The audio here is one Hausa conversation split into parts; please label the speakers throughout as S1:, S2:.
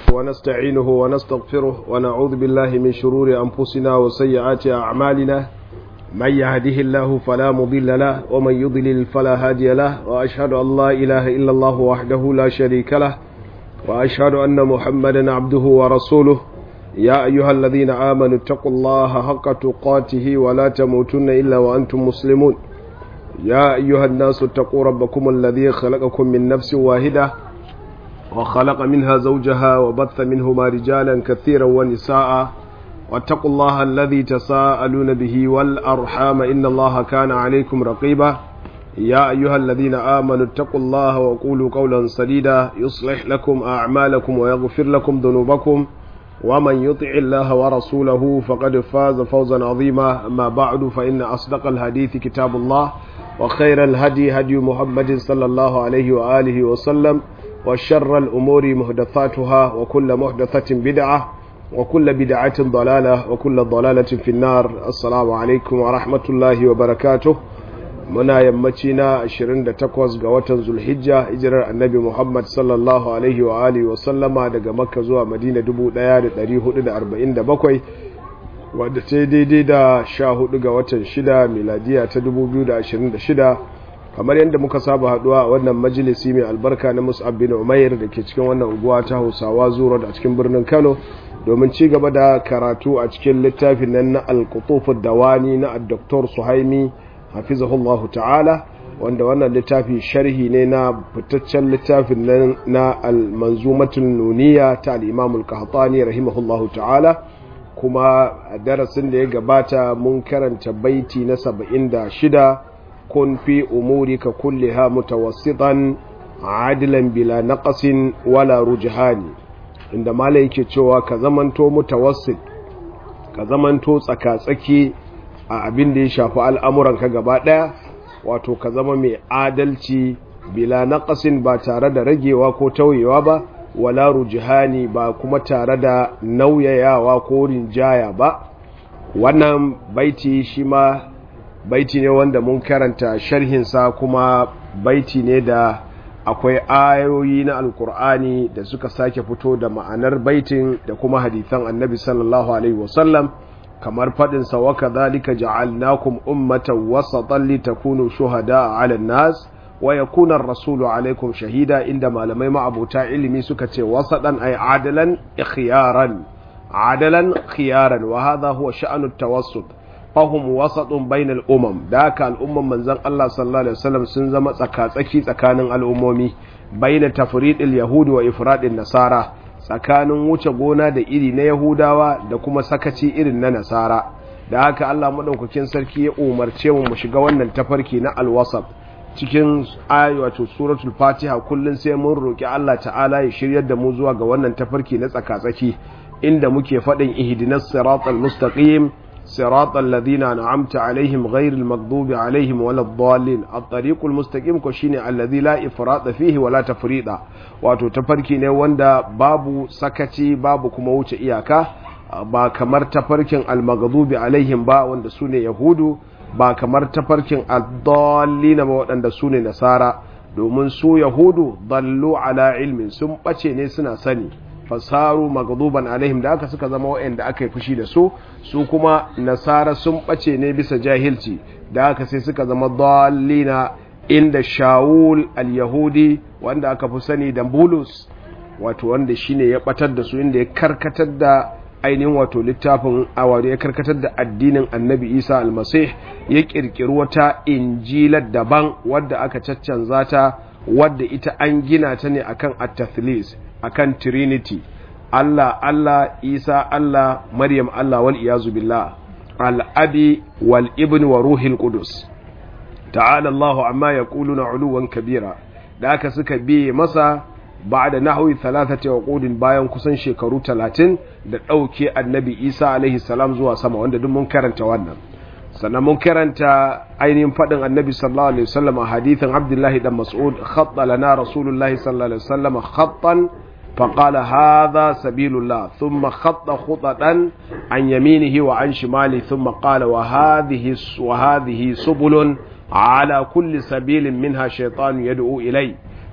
S1: ونستعينه ونستغفره ونعوذ بالله من شرور أنفسنا وسيئات أعمالنا من يهده الله فلا مضل له ومن يضلل فلا هادي له وأشهد أن لا إله إلا الله وحده لا شريك له وأشهد أن محمدا عبده ورسوله يا أيها الذين آمنوا اتقوا الله حق تقاته ولا تموتن إلا وأنتم مسلمون يا أيها الناس اتقوا ربكم الذي خلقكم من نفس واحدة وخلق منها زوجها وبث منهما رجالا كثيرا ونساء واتقوا الله الذي تساءلون به والأرحام إن الله كان عليكم رقيبا يا أيها الذين آمنوا اتقوا الله وقولوا قولا سديدا يصلح لكم أعمالكم ويغفر لكم ذنوبكم ومن يطع الله ورسوله فقد فاز فوزا عظيما أما بعد فإن أصدق الحديث كتاب الله وخير الهدي هدي محمد صلى الله عليه وآله وسلم وشر الأمور محدثاتها وكل محدثة بدعة وكل بدعة ضلالة وكل ضلالة في النار السلام عليكم ورحمة الله وبركاته muna yammaci na 28 ga watan zulhijja hijirar annabi muhammad sallallahu alaihi wa alihi wa sallama daga makka zuwa madina 1447 wadda ta daidai da 14 ga watan 6 miladiya ta 2026 kamar yadda muka saba haduwa a wannan majalisi mai albarka na mus'ab bin umair da ke cikin wannan unguwa ta hausawa zuwa a cikin birnin kano domin ci gaba da karatu a cikin littafin nan na alkutufu dawani na dr suhaimi hafizahullahu ta'ala wanda wannan littafi sharhi ne na fitaccen littafin nan na al-manzumatul nuniya ta al-imam al-qahtani rahimahullahu ta'ala kuma a darasin da ya gabata mun karanta baiti na 76 kun fi umurika kulliha mutawassitan adilan bila naqasin wala rujhani inda malai yake cewa ka zamanto mutawassit ka zamanto tsaka-tsaki a abin da ya shafi al'amuranka gaba ɗaya wato ka zama mai adalci bila naƙasin ba tare da ragewa ko tauyewa ba wala rujihani ba kuma tare da nauyayawa ko rinjaya ba wannan baiti shi ma baiti ne wanda mun karanta sharhinsa kuma baiti ne da akwai ayoyi na alkur'ani da suka sake fito da ma'anar baitin da kuma hadithan annabi sallallahu alaihi wasallam kamar faɗinsa wa kadhalika ja'alnakum ummatan wasatan litakunu shuhada'a 'ala an-nas wa yakuna ar-rasulu 'alaykum shahida inda malamai ma'abuta ilimi suka ce wasatan ay adalan ikhyaran adalan khiyaran wa hadha huwa sha'nu at-tawassut fahum wasatun bainal umam da haka al'umman manzon Allah sallallahu alaihi wasallam sun zama tsaka-tsaki tsakanin al'ummomi baina tafridil yahudi wa ifradin nasara tsakanin wuce gona da iri na Yahudawa da kuma sakaci irin na Nasara da haka Allah madaukakin sarki ya umarce mu mu shiga wannan tafarki na alwasab cikin ayi wato suratul Fatiha kullun sai mun roki Allah ta'ala ya shiryar da mu zuwa ga wannan tafarki na tsakatsaki inda muke faɗin ihdinas siratal mustaqim siratal ladina an'amta alaihim ghairil maghdubi alaihim waladdallin at-tariqul mustaqim ko shine alladhi la ifrata fihi wala tafrida wato tafarki ne wanda babu sakaci babu kuma wuce iyaka ba kamar tafarkin al-maghdubi alaihim ba wanda sune yahudu ba kamar tafarkin ad-dallin ba waɗanda sune nasara domin su yahudu dallu ala ilmin sun bace ne suna sani fasaru magduban alaihim da aka suka zama waɗanda aka yi fushi da su su kuma nasara sun ɓace ne bisa jahilci da aka sai suka zama dallina inda shawul al-yahudi wanda aka fi sani da bulus wato wanda shine ya batar da su inda ya karkatar da ainihin wato littafin awari ya karkatar da addinin annabi isa almasih ya kirkiri wata injilar daban wadda aka caccanza ta wadda ita an gina ta ne akan at-tathlis akan trinity Allah Allah Isa Allah Maryam Allah wal iyazu billah al-abi wal ibn wa ruhil qudus ta'ala Allah amma yaquluna uluwan kabira da aka suka biye masa ba'da nahwi thalathati uqudin bayan kusan shekaru 30 da dauke annabi Isa alaihi salam zuwa sama wanda duk mun karanta wannan sannan mun karanta ainihin faɗin annabi sallallahu alaihi wasallam a hadithin abdullahi dan mas'ud khatta lana rasulullahi sallallahu alaihi wasallam khattan فقال هذا سبيل الله ثم خط خططا عن يمينه وعن شماله ثم قال وهذه وهذه سبل على كل سبيل منها شيطان يدعو إليه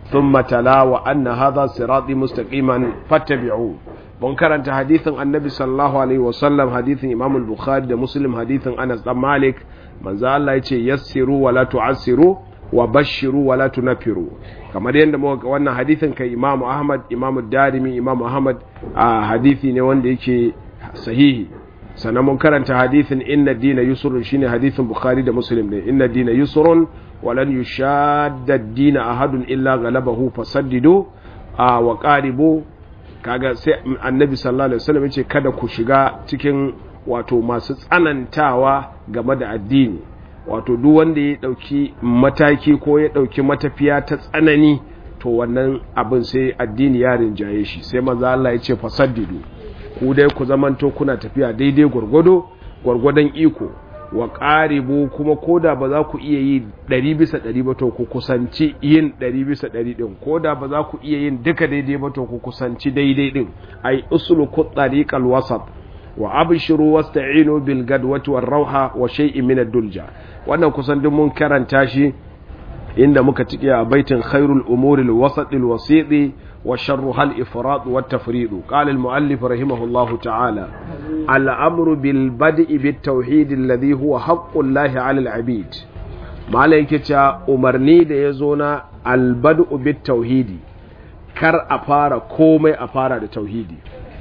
S1: thumma tala wa anna hadha sirati mustaqiman fattabi'u mun karanta hadithin annabi sallallahu alaihi wasallam hadithin imam al-bukhari da muslim hadithin anas dan malik manzo Allah yace yassiru wa la tu'assiru wa bashiru wa la tunfiru kamar yadda muka ga wannan hadithin kai imam ahmad imam darimi imam ahmad a hadithi ne wanda yake sahihi sannan mun karanta hadithin inna dina yusrun shine hadithin bukhari da muslim ne inna dina yusrun wa lan yushadda ad-dina ahadun illa ghalabahu fasaddidu wa qaribu kaga sai annabi sallallahu alaihi wasallam yace kada ku shiga cikin wato masu tsanantawa game da addini wato duk wanda ya dauki mataki ko ya dauki matafiya ta tsanani to wannan abin sai addini ya rinjaye shi sai manzo Allah ya ce fasaddidu ku dai ku zamanto kuna tafiya daidai gwargwado gwargwadon iko wa qaribu kuma koda ba za ku iya yi 100 bisa 100 ba to ku kusanci yin 100 bisa 100 din koda ba za ku iya yin duka daidai ba to ku kusanci daidai din ai usluku tariqal wasat wa abshiru wasta'inu bil gadwati war rauha wa shay'in min ad-dulja wannan kusan duk mun karanta shi inda muka tike a baitin khairul umuri al-wasat al-wasiti wa sharruha al-ifrat wa at-tafrid qala al-muallif rahimahullahu ta'ala al-amru bil bad'i bit tauhid alladhi huwa haqqu llahi 'ala al-'abid malai yake cewa umarni da yazo na al-bad'u bit tauhidi kar a fara komai a fara da tauhidi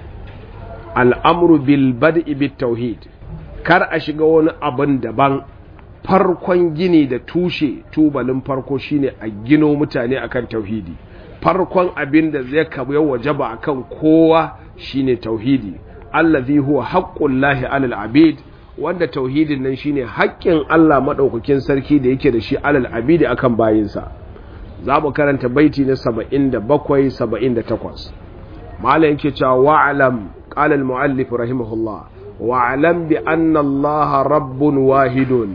S1: al'amru bil bad'i bit tauhid kar a shiga wani abin daban farkon gini da tushe tubalin farko shine a gino mutane akan tauhidi farkon abin da zai kabu wajaba akan kowa shine tauhidi allazi huwa haqqullahi alal abid wanda tauhidin nan shine haƙƙin Allah madaukakin sarki da yake da shi alal abid akan bayinsa za mu karanta baiti na 77 78 malam yake cewa wa'lam قال المؤلف رحمه الله واعلم بأن الله رب واحد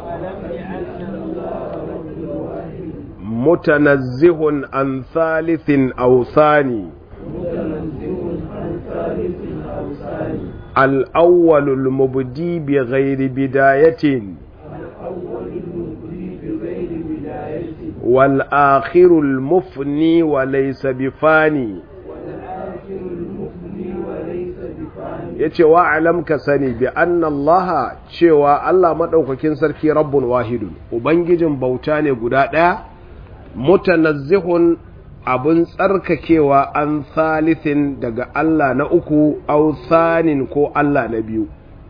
S1: متنزه عن ثالث أو ثاني الأول المبدي بغير بداية والآخر المفني وليس بفاني ya ce wa alam ka sani bi annallaha cewa Allah maɗaukakin sarki rabbun wahidun ubangijin bauta ne guda ɗaya mutanazzihun abin tsarkakewa an thalithin daga Allah na uku au thanin ko Allah na biyu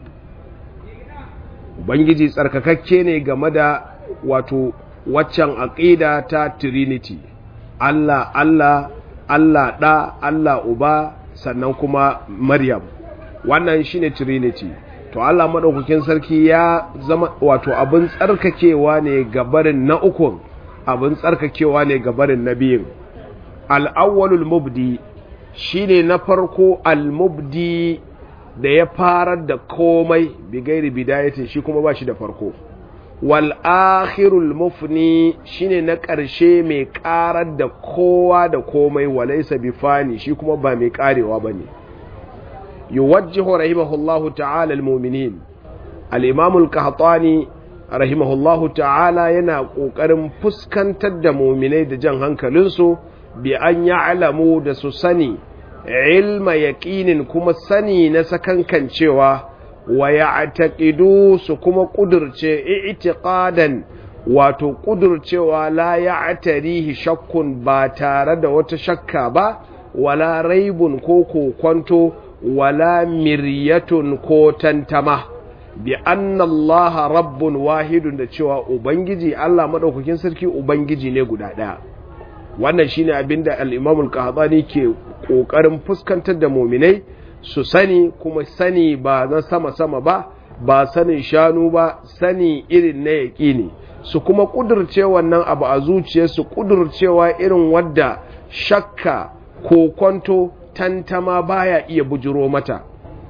S1: ubangiji tsarkakakke ne game da wato waccan aƙida ta trinity Allah Allah Allah ɗa Allah uba sannan kuma Maryam wannan shine trinity to Allah madaukakin sarki ya zama wato abin tsarkakewa ne gabarin na ukun abin tsarkakewa ne gabarin na biyun al-awwalul mubdi shine na farko al-mubdi da ya farar da komai bigairi bidayatin shi kuma ba shi da farko wal akhirul mufni shine na ƙarshe mai ƙarar da kowa da komai walaysa bifani shi kuma ba mai ƙarewa bane yuwajjihu rahimahullahu ta'ala almu'minin al-imam al-qahtani rahimahullahu ta'ala yana kokarin fuskantar da mu'minai da jan hankalinsu bi an ya'lamu da su sani ilma yaqinin kuma sani na sakankancewa wa ya'taqidu su kuma kudurce i'tiqadan wato kudurcewa la ya'tarihi shakkun ba tare da wata shakka ba wala raibun ko kokwanto wala miryatun ko tantama bi anna Allah rabbun wahidun da cewa ubangiji Allah madaukakin sarki ubangiji ne guda daya wannan shine abinda al-Imam al-Qahtani ke kokarin fuskantar da mu'minai su sani kuma sani ba na sama sama ba ba sanin shanu ba sani irin na yaƙini su kuma kudurce wannan abu a zuciyarsu kudurcewa irin wadda shakka ko kwanto tantama baya iya bujiro mata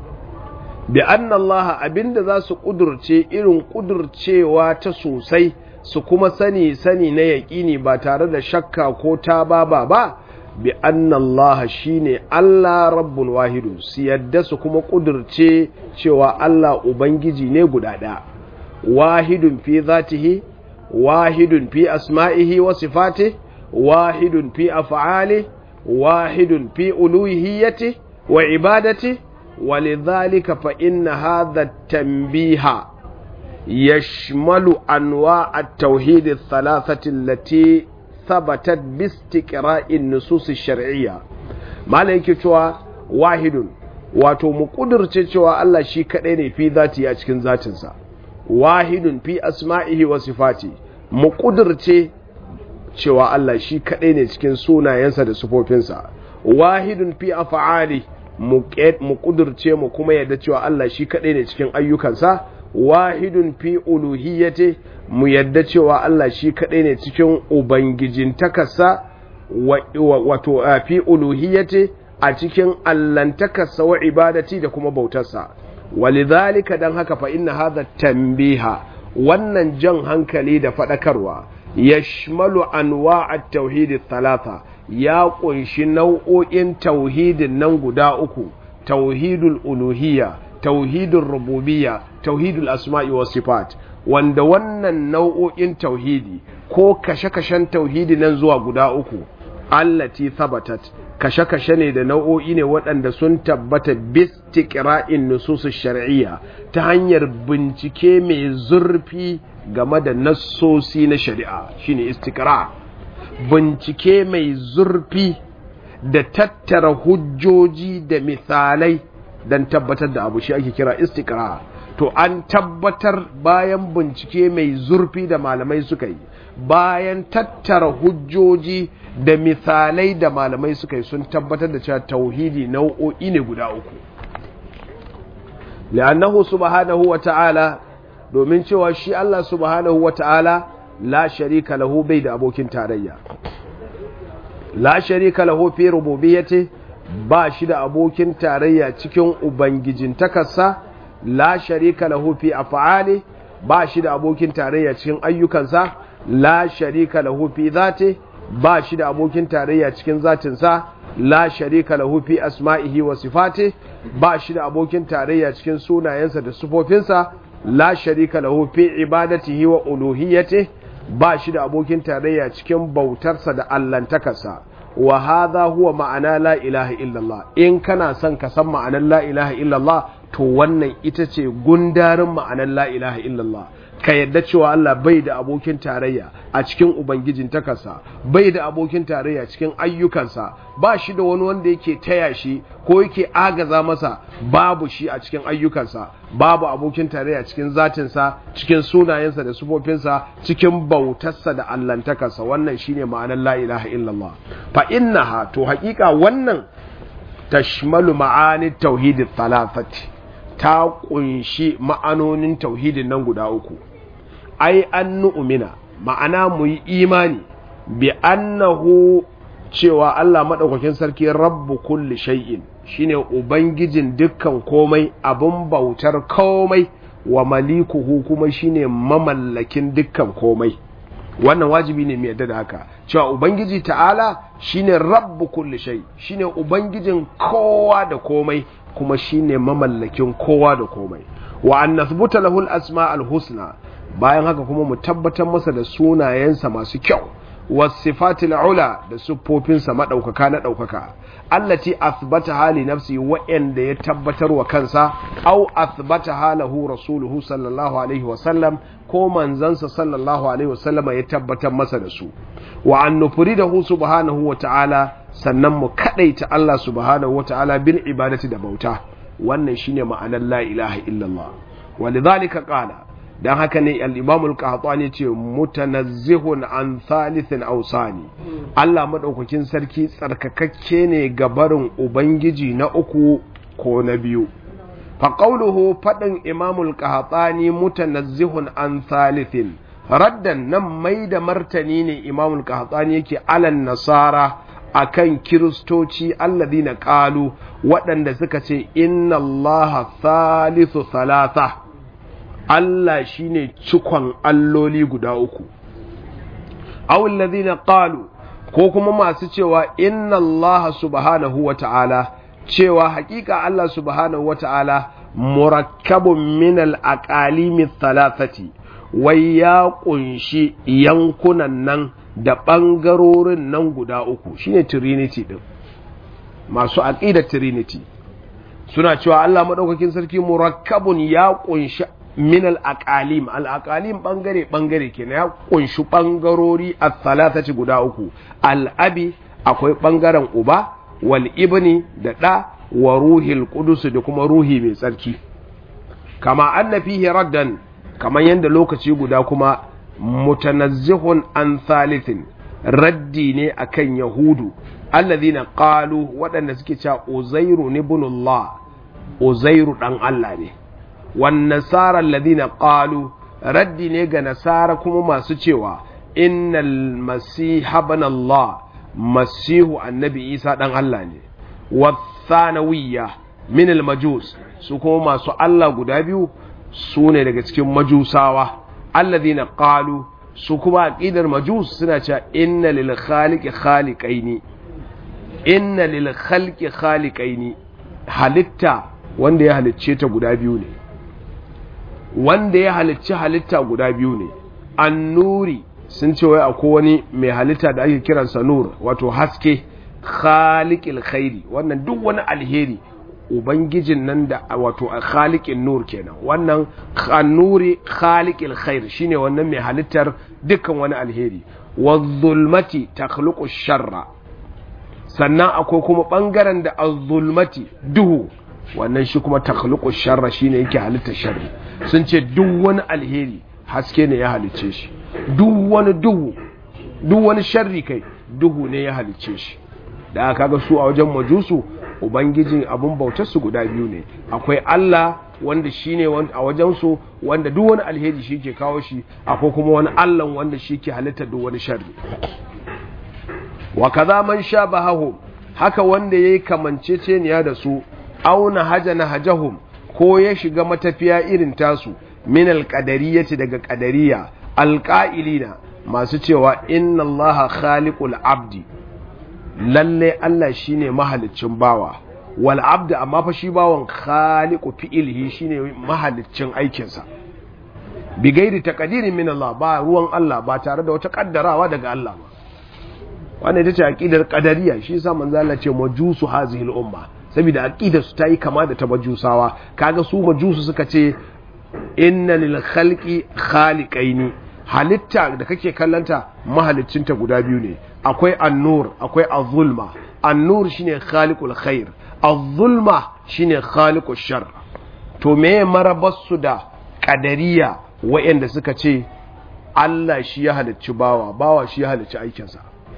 S1: bi anna Allah abinda za su kudurce irin kudurcewa ta sosai su kuma sani sani na yaƙini ba tare da shakka ko ta baba ba bi anna Allah shine Allah rabbul wahidu su yadda su kuma kudurce cewa Allah ubangiji ne guda ɗaya wahidun fi zatihi wahidun fi asma'ihi wa sifatihi wahidun fi af'ali wahidun fi uluhiyyati wa ibadati ولذلك فإن هذا التنبيه يشمل أنواع التوحيد الثلاثة التي ثبتت باستقراء النصوص الشرعية ما لك واحد wato mu ƙudurce cewa Allah shi kaɗai ne fi zati a cikin zatinsa wahidun fi asma'ihi wa sifati mu ƙudurce cewa Allah shi kaɗai ne cikin sunayensa da sufofinsa wahidun fi af'ali mu ƙudurce mu kuma yadda cewa Allah shi kaɗai ne cikin ayyukansa wahidun fi uluhiyyati mu yadda cewa Allah shi kaɗai ne cikin ubangijintakarsa wato fi uluhiyyati a cikin allantakarsa wa ibadati da kuma bautarsa walidhalika dan haka fa inna hadha tanbiha wannan jan hankali da faɗakarwa yashmalu anwa at-tauhid thalatha ya kunshi nau'o'in tauhidin nan guda uku tauhidul uluhiyya tauhidul rububiyya tauhidul asma'i was sifat wanda wannan nau'o'in tauhidi ko kashe-kashen tauhidi nan zuwa guda uku allati thabatat kashe-kashe ne da nau'o'i ne waɗanda sun tabbata bistiqra'in nusus shar'iyya ta hanyar bincike mai zurfi game da nassosi na shari'a shine istiqra' bincike mai zurfi da tattara hujjoji da misalai don tabbatar da abu shi ake kira istikra to an tabbatar bayan bincike mai zurfi da malamai suka yi bayan tattara hujjoji da misalai da malamai suka yi sun tabbatar da cewa tauhidi nau'o'i ne guda uku li'annahu subhanahu wa ta'ala domin cewa shi Allah subhanahu wa ta'ala la sharika lahu bai da abokin tarayya la sharika lahu fi rububiyyati ba shi da abokin tarayya cikin ubangijin takarsa la sharika lahu fi af'ali ba shi da abokin tarayya cikin ayyukansa la sharika lahu fi zati ba shi da abokin tarayya cikin zatinsa la sharika lahu fi asma'ihi wa sifati ba shi da abokin tarayya cikin sunayensa da sufofinsa la sharika lahu fi ibadatihi wa uluhiyyatihi ba shi da abokin tarayya cikin bautarsa da allantakarsa wa hadha huwa ma'ana la ilaha illallah in kana son ka san ma'anar la ilaha illallah to wannan ita ce gundarin ma'anar la ilaha illallah ka yadda cewa Allah bai da abokin tarayya a cikin ubangijin takarsa bai da abokin tarayya cikin ayyukansa ba shi da wani wanda yake taya shi ko yake agaza masa babu shi a cikin ayyukansa babu abokin tarayya cikin zatinsa cikin sunayensa da sufofinsa cikin bautarsa da allantakarsa wannan shine ma'anar la ilaha illallah fa innaha to haƙiƙa wannan tashmalu ma'ani tauhidin thalathati ta kunshi ma'anonin tauhidin nan guda uku ai an nu'mina ma'ana mu yi imani bi annahu cewa Allah maɗaukakin sarki rabbu kulli shay'in shine ubangijin dukkan komai abin bautar komai wa malikuhu kuma shine mamallakin dukkan komai wannan wajibi ne mai yadda da haka cewa ubangiji ta'ala shine rabbu kulli shay shine ubangijin kowa da komai kuma shine mamallakin kowa da komai wa an nathbuta lahu al-asma al-husna bayan haka kuma mu tabbatar masa da sunayensa masu kyau wasifatil ula da siffofinsa madaukaka na daukaka allati athbata hali nafsi wa'anda ya tabbatar wa kansa au athbata halahu rasuluhu sallallahu alaihi wa sallam ko manzansa sallallahu alaihi wa sallam ya tabbatar masa da su wa an nufridahu subhanahu wa ta'ala sannan mu kadaita Allah subhanahu wa ta'ala bil ibadati da bauta wannan shine ma'anar la ilaha illallah walidhalika qala dan haka ne al-imam al-qahtani ce mutanazzihun an thalithin awsani Allah madaukakin sarki tsarkakakke ne ga barin ubangiji na uku ko na biyu fa qawluhu fadin imam al-qahtani mutanazzihun an thalithin raddan nan mai da martani ne imam al-qahtani yake alan nasara akan kiristoci alladina qalu waɗanda suka ce inna allaha thalithu thalatha Allah shine cikon alloli guda uku awul ladina qalu ko kuma masu cewa inna Allah subhanahu wa ta'ala cewa hakika Allah subhanahu wa ta'ala murakkabun min al-aqalimi thalathati wai ya kunshi yankunan nan da ɓangarorin nan guda uku shine trinity ɗin masu aƙidar trinity suna cewa Allah maɗaukakin sarki murakkabun ya ƙunshi min al-aqalim al-aqalim ɓangare ɓangare kenan ya ƙunshi ɓangarori a thalathati guda uku al-abi akwai ɓangaren uba wal ibni da ɗa wa ruhil qudus da kuma ruhi mai tsarki kama anna fihi raddan kamar yadda lokaci guda kuma mutanazzihun an thalithin raddi ne akan yahudu alladhina qalu waɗanda suke cewa uzairu ibnullah uzairu dan Allah ne wan nasara alladhina qalu raddi ne ga nasara kuma masu cewa innal masiha ibn Allah masihu annabi Isa dan Allah ne wathanawiyya min al majus su kuma masu Allah guda biyu su ne daga cikin majusawa alladhina qalu su kuma aqidar majus suna cewa inna lil khaliqi khaliqaini inna lil khalqi khaliqaini halitta wanda ya halicce ta guda biyu ne wanda ya halicci halitta guda biyu ne annuri sun ce wai akwai wani mai halitta da ake kiransa nur wato haske khaliqil khairi wannan duk wani alheri ubangijin nan da wato khaliqin nur kenan wannan annuri khaliqil khair shine wannan mai halittar dukkan wani alheri wadh-zulmati takhluqu sharra sannan akwai kuma bangaren da az-zulmati duhu wannan shi kuma takhluqu sharra shine yake halittar sharri sun ce duk wani alheri haske ne ya halicce shi duk wani duhu duk wani sharri kai duhu ne ya halicce shi da aka ga su a wajen majusu ubangijin abun bautar su guda biyu ne akwai Allah wanda shine a wajen su wanda duk wani alheri shi ke kawo shi akwai kuma wani Allah wanda shi ke halitta duk wani sharri wa kaza man shabahu haka wanda yayi kamanceceniya da su auna hajana hajahum ko ya shiga matafiya irin tasu min alqadariyati daga qadariya alqailina masu cewa inna allaha khaliqul abdi lalle Allah shine mahaliccin bawa wal abdu amma fa shi bawan khaliqu fi'lihi shine mahaliccin aikinsa bi gairi taqdirin min Allah ba ruwan Allah ba tare da wata kaddarawa daga Allah ba wannan ita ce aqidar qadariyya shi yasa manzo Allah ce majusu hazihi al umma saboda aqidar su tayi kama da ta majusawa kaga su majusu suka ce inna lil khalqi khaliqaini halitta da kake kallanta mahalicinta guda biyu ne akwai annur akwai azulma annur shine khaliqul khair azulma shine khaliqush shar to me marabarsu da kadariya wayanda suka ce Allah shi ya halicci bawa bawa shi ya halicci aikinsa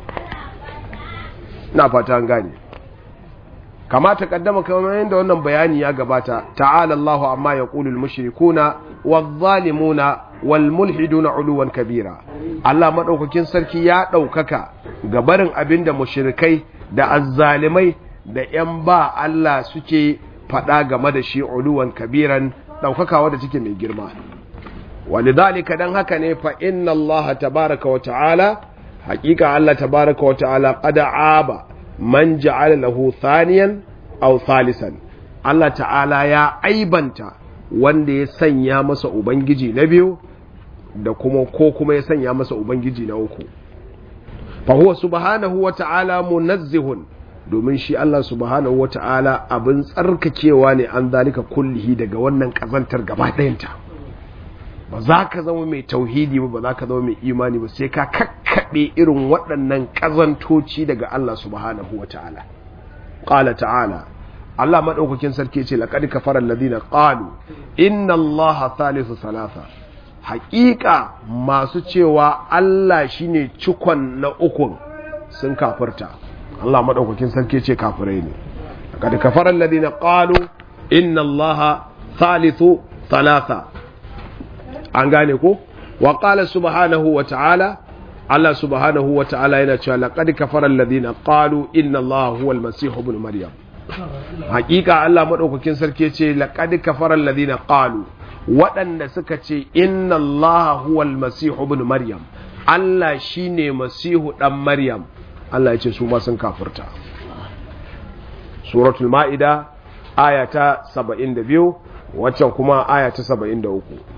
S1: na fata an gane kamata kaddama kamar yadda wannan bayani ya gabata ta'ala Allahu amma yaqulul mushrikuna wadh-dhalimuna wal mulhiduna uluwan kabira Allah madaukakin sarki ya daukaka ga barin abinda mushrikai da azzalimai da yan ba Allah suke fada game da shi uluwan kabiran daukaka wadda take mai girma walidhalika dan haka ne fa inna Allah tabaaraka wa ta'ala haqiqa Allah tabaaraka wa ta'ala qad aba man ja'ala lahu thaniyan aw thalisan Allah ta'ala ya aibanta wanda ya sanya masa ubangiji na biyu da kuma ko kuma ya sanya masa ubangiji na uku fa huwa subhanahu wa ta'ala munazzihun domin shi Allah subhanahu wa ta'ala abin tsarkakewa ne an zalika kullihi daga wannan kazantar gaba ɗayanta ba za ka zama mai tauhidi ba ba za ka zama mai imani ba sai ka kakkaɓe irin waɗannan ƙazantoci daga Allah subhanahu wa ta'ala ƙala ta'ala Allah maɗaukakin sarki ce laƙadi kafarar ladina ƙalu inna Allah thalithu salasa haƙiƙa masu cewa Allah shine cikon na ukun sun kafirta Allah maɗaukakin sarki ce kafirai ne laƙadi kafarar ladina ƙalu inna Allah thalithu salasa an gane ko wa qala subhanahu wa ta'ala Allah subhanahu wa ta'ala yana cewa laqad kafara alladhina qalu inna Allah huwa al-masih ibn maryam hakika Allah madaukakin sarki ce laqad kafara alladhina qalu waɗanda suka ce inna Allah huwa al-masih ibn maryam Allah shine masihu dan maryam Allah ya ce su ma sun kafirta suratul maida aya ta 72 waccan kuma aya ta 73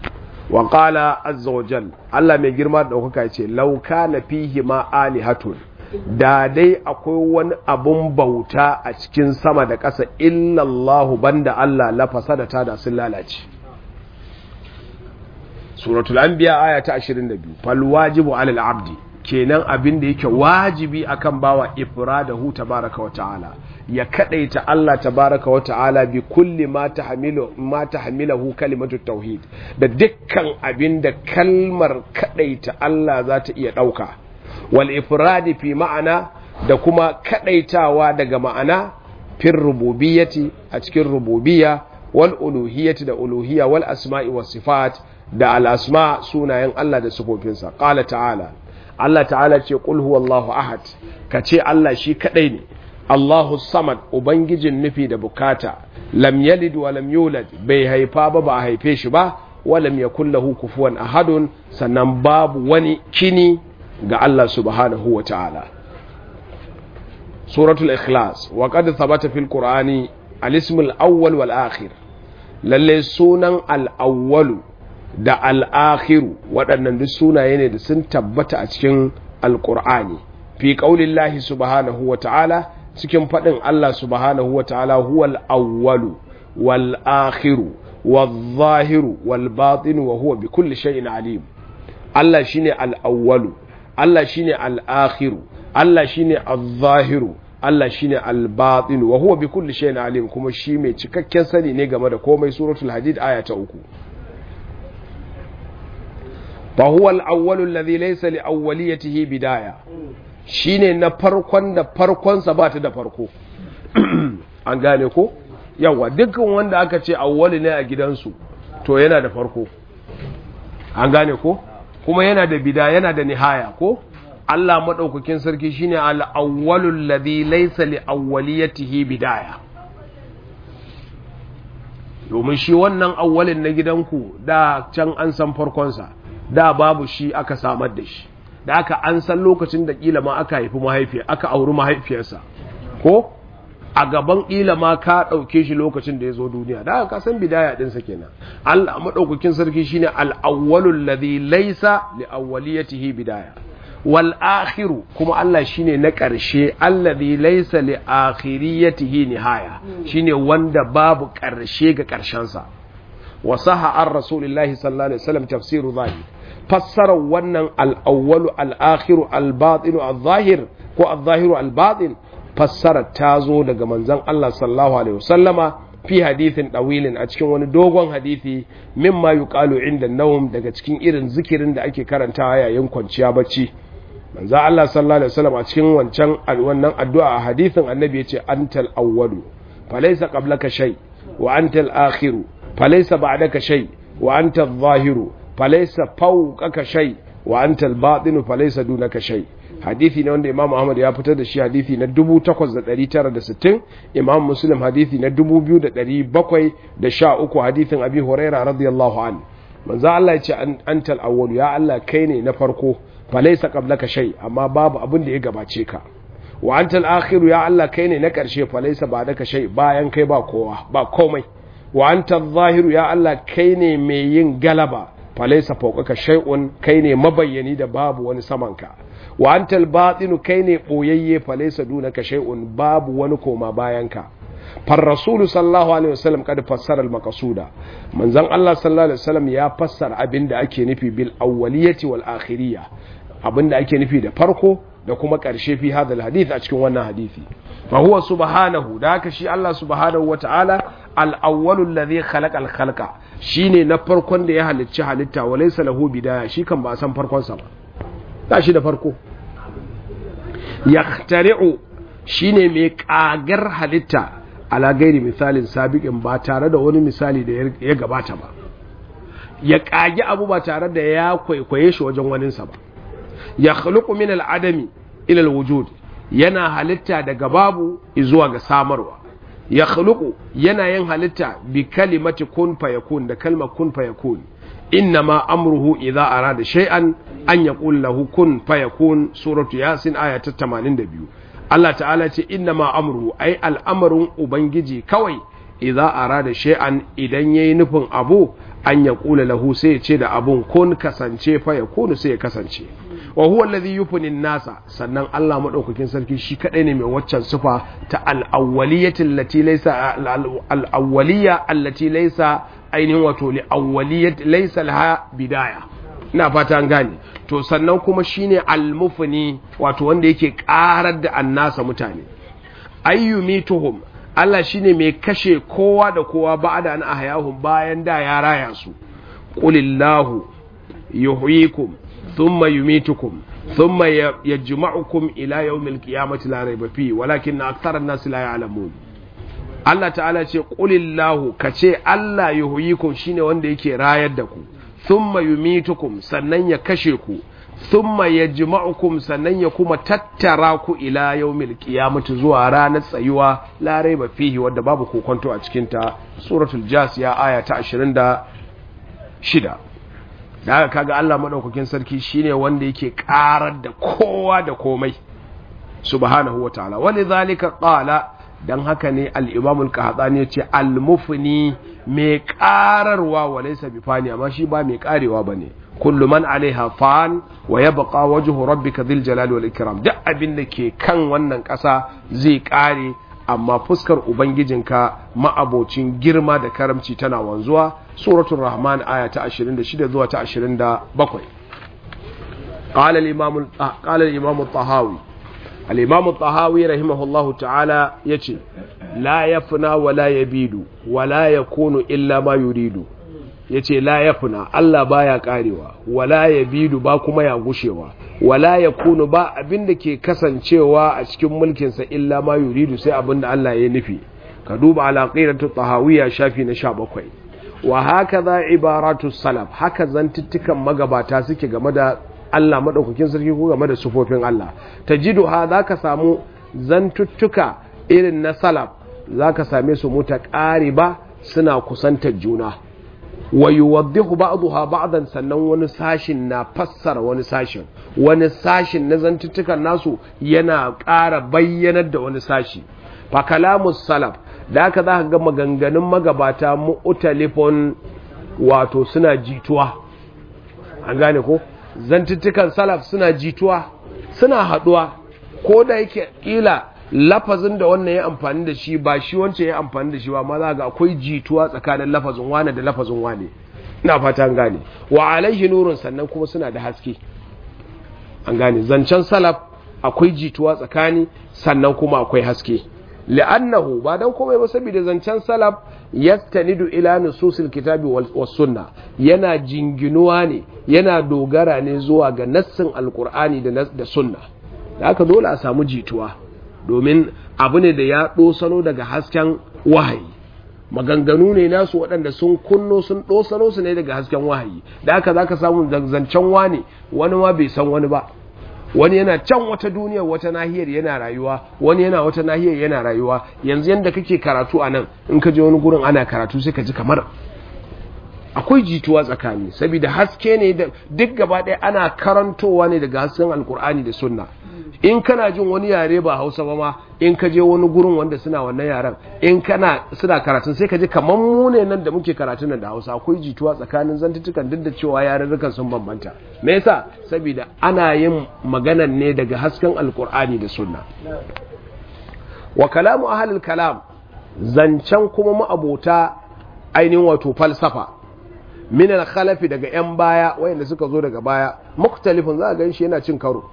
S1: wa qala azza wa jal Allah mai girma da ɗaukaka ya ce law kana fihi ma alihatun da dai akwai wani abun bauta a cikin sama da ƙasa illallahu banda Allah la fasadata da sun lalace suratul anbiya aya ta 22 fal wajibu alal abdi kenan abin da yake wajibi akan bawa ifradahu tabaraka wa ta'ala ya kadaita Allah tabaraka wa ta'ala bi kulli ma tahmilu ma tahmilahu kalimatu tauhid da dukkan abin da kalmar kadaita Allah za ta iya dauka wal ifradi fi ma'ana da kuma kadaitawa daga ma'ana fir rububiyyati a cikin rububiyya wal uluhiyyati da uluhiyya wal asma'i was sifat da al asma sunayen Allah da sifofinsa qala ta'ala Allah ta'ala ce qul huwallahu ahad kace Allah shi kadai ne Allahu samad ubangijin nufi da bukata lam yalid wa lam yulad bai haifa ba ba haife shi ba wa lam yakul lahu kufuwan ahadun sannan babu wani kini ga Allah subhanahu wa ta'ala suratul ikhlas wa qad thabata fil qur'ani al-ism al-awwal wal akhir lalle sunan al-awwalu da al-akhiru waɗannan duk sunaye ne da sun tabbata a cikin al-qur'ani fi qaulillahi subhanahu wa ta'ala cikin faɗin Allah subhanahu wa ta'ala huwal awwalu wal akhiru wal zahiru wal batinu wa huwa bi kulli shay'in alim Allah shine al awwalu Allah shine al akhiru Allah shine al zahiru Allah shine al batinu wa huwa bi kulli shay'in alim kuma shi mai cikakken sani ne game da komai suratul hadid aya ta uku fa huwa al awwalu alladhi laysa li awwaliyatihi bidaya shine na farkon da farkonsa ba ta da farko an gane ko yawa dukkan wanda aka ce awwali ne a gidansu to yana da farko an gane ko kuma yana da bida yana da nihaya ko Allah madaukakin sarki shine al-awwalul ladhi laysa li awwaliyatihi bidaya domin shi wannan awwalin na gidanku da can an san farkonsa da babu shi aka samar da shi da aka an san lokacin da kila ma aka haifi mahaifiya aka auri mahaifiyarsa ko a gaban kila ma ka ɗauke shi lokacin da ya zo duniya da aka san bidaya ɗinsa kenan Allah maɗaukakin sarki shine al-awwalul ladhi laysa li awwaliyatihi bidaya wal akhiru kuma Allah shine na ƙarshe alladhi laysa li akhiriyatihi nihaya shine wanda babu ƙarshe ga ƙarshensa wa saha an rasulillahi sallallahu alaihi wasallam tafsiru zahir fassarar wannan al'awwalu al'akhiru al-batinu al-zahir ko al-zahiru al-batin fassarar ta zo daga manzan Allah sallallahu Alaihi wasallama fi hadithin ɗawilin a cikin wani dogon hadithi mimma yuqalu inda nawm daga cikin irin zikirin da ake karantawa yayin kwanciya bacci manzan Allah sallallahu Alaihi wasallam a cikin wancan wannan addu'a a hadithin annabi ya ce antal awwalu falaysa qablaka shay wa antal akhiru falaysa ba'daka shay wa antal zahiru falaisa fawqaka shay wa anta al-batinu falaisa dunaka shay hadisi ne wanda Imam Ahmad ya fitar da shi hadisi na 8960 Imam Muslim hadisi na 2713 hadisin Abi Huraira radiyallahu anhu manzo Allah ya ce antal awwal ya Allah kai ne na farko falaisa qablaka shay amma babu abin da ya gabace ka wa antal akhir ya Allah kai ne na karshe falaisa ba'daka shay bayan kai ba kowa ba komai wa antal zahiru ya Allah kai ne mai yin galaba falaisa fauƙaka shay'un kai ne mabayyani da babu wani samanka wa antal batinu kai ne boyayye falaisa dunaka shay'un babu wani koma bayanka far rasulu sallallahu alaihi wasallam kad fassara al maqsuda manzon Allah sallallahu alaihi wasallam ya fassara abinda ake nufi bil awwaliyati wal akhiriyya abinda ake nufi da farko da kuma ƙarshe fi hadal hadith a cikin wannan hadisi fa huwa subhanahu da haka shi Allah subhanahu wata'ala al-awwalul ladhi khalaqa al-khalqa shine na farkon da ya halicci halitta wa laysa lahu bidaya shi kan ba san farkon sa ba ba shi da farko yahtari'u shine mai kagar halitta ala gairi misalin sabiqin ba tare da wani misali da ya gabata ba ya kage abu ba tare da ya kwaikwaye shi wajen waninsa ba ya khluqu min al-adami ila al-wujud yana halitta daga babu zuwa ga samarwa ya khluqu yana yin halitta bi kalimati kun fayakun da kalmar kun fayakun innama amruhu idza arada shay'an an yaqul lahu kun fayakun suratu yasin aya ta 82 Allah ta'ala ce innama amruhu ai al'amarin ubangiji kawai idza arada shay'an idan yayi nufin abu an ya kula lahu sai ya ce da abun kun kasance fa ya kunu sai ya kasance wa huwa alladhi yufni nasa sannan Allah madaukakin sarki shi kadai ne mai waccan sifa ta al-awwaliyyati allati laysa al-awwaliyya allati laysa ainihin wato li awwaliyyati laysa laha bidaya ina fata an gane to sannan kuma shine al-mufni wato wanda yake karar da annasa mutane ayyumituhum Allah shine mai kashe kowa da kowa ba'da an ahyahum bayan da ya raya su qulillahu yuhyikum thumma yumitukum thumma yajma'ukum ila yawmil qiyamati la rayba fi walakin akthara an-nas la ya'lamun Allah ta'ala ce qulillahu kace Allah yuhyikum shine wanda yake rayar da ku thumma yumitukum sannan ya kashe ku thumma yajma'ukum sannan ya kuma tattara ku ila yawmil qiyamati zuwa ranar tsayuwa la raiba fihi wanda babu kokonto a cikin ta suratul jasiya aya ta 26 da haka kaga Allah madaukakin sarki shine wanda yake karar da kowa da komai subhanahu wataala walidhalika qala dan haka ne al-imam al-qahtani yace al-mufni mai kararwa walaysa bifani amma shi ba mai karewa bane kullu man alaiha fan wa yabqa wajhu rabbika dhil jalali wal ikram duk abin da ke kan wannan ƙasa zai kare amma fuskar ubangijinka ma'abocin girma da karamci tana wanzuwa suratul rahman aya ta 26 zuwa ta 27 qala al-imam qala al-imam at-tahawi al-imam at-tahawi rahimahullahu ta'ala yace la yafna wa la yabidu wa la yakunu illa ma yuridu ya ce la ya funa Allah baya karewa wala ya bidu ba kuma ya gushewa wala ya kunu ba abin da ke kasancewa a cikin mulkinsa illa ma yuridu sai abin da Allah ya nufi ka duba alaƙiratu tahawiyya shafi na sha bakwai wa haka za ibaratu salaf haka zantuttukan magabata suke game da Allah maɗaukakin sarki ko game da sufofin Allah ta jidu ha za ka samu zantuttuka irin na salaf za ka same su muta ba suna kusantar juna wa yuwaddihu ba'daha ba'dan sannan wani sashin na fassara wani sashin wani sashin na zantuttukan nasu yana ƙara bayyanar da wani sashi fa kalamus salaf da haka za ka ga maganganun magabata mu'talifun wato suna jituwa an gane ko zantuttukan salaf suna jituwa suna haduwa ko da yake kila lafazin da wannan ya amfani da shi ba shi wancan ya amfani da shi ba ma za ga akwai jituwa tsakanin lafazin wane da lafazin wane ina fatan gane wa alaihi nurun sannan kuma suna da haske an gane zancen salaf akwai jituwa tsakani sannan kuma akwai haske li'annahu ba dan komai ba saboda zancen salaf yastanidu ila nususil kitabi was sunna yana jinginuwa ne yana dogara ne zuwa ga nassin alqur'ani da da sunna da haka dole a samu jituwa domin abu ne da ya ɗosano daga hasken wahayi maganganu ne nasu waɗanda sun kunno sun ɗosano su ne daga hasken wahayi da haka za ka samu zancen wani wani ma bai san wani ba wani yana can wata duniyar wata nahiyar yana rayuwa wani yana wata nahiyar yana rayuwa yanzu yadda kake karatu a nan in ka je wani gurin ana karatu sai ka ji kamar akwai jituwa tsakani saboda haske ne da duk gaba ɗaya ana karantowa ne daga hasken alkur'ani da sunna in kana jin wani yare ba hausa ba ma in ka je wani gurin wanda suna wannan yaren in kana suna karatun sai ka ji kamar mu ne nan da muke karatun nan da hausa akwai jituwa tsakanin zantutukan duk da cewa yarurrukan sun bambanta me yasa saboda ana yin maganan ne daga hasken alkur'ani da sunna wa kalamu ahlul kalam zancen kuma ma'abota ainihin wato falsafa min al-khalafi daga yan baya wayanda suka zo daga baya muktalifin za a gan shi yana cin karo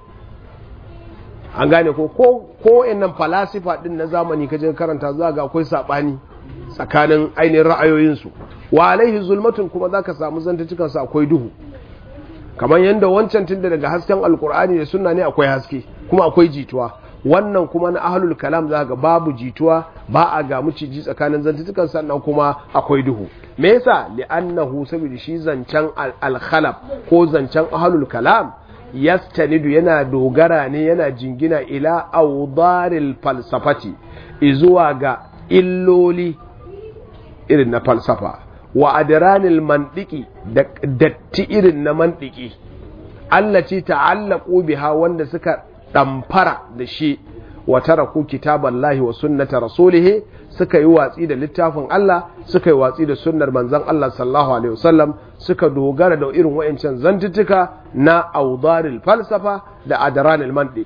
S1: an gane ko ko nan falasifa din na zamani kaje karanta za ga akwai sabani tsakanin ainihin ra'ayoyinsu wa alaihi zulmatun kuma zaka samu zantucikan su akwai duhu kamar yadda wancan tunda daga hasken alkur'ani da sunna ne akwai haske kuma akwai jituwa wannan kuma na ahlul kalam za ga babu jituwa ba a ga miciji tsakanin zantutukan sannan kuma akwai duhu me yasa li'annahu saboda shi zancen al-khalaf ko zancen ahlul kalam yastanidu yana dogara ne yana jingina ila audaril falsafati izuwa ga illoli irin na falsafa wa adranil mandiki da datti irin na mandiki allaci ta'allaqu biha wanda suka damfara da shi wa taraku kitaballahi wa sunnata rasulih suka yi watsi da littafin Allah suka yi watsi da sunnar manzon Allah sallallahu alaihi wasallam suka dogara da irin wayancan zantuttuka na awdaril falsafa da adranil mantiq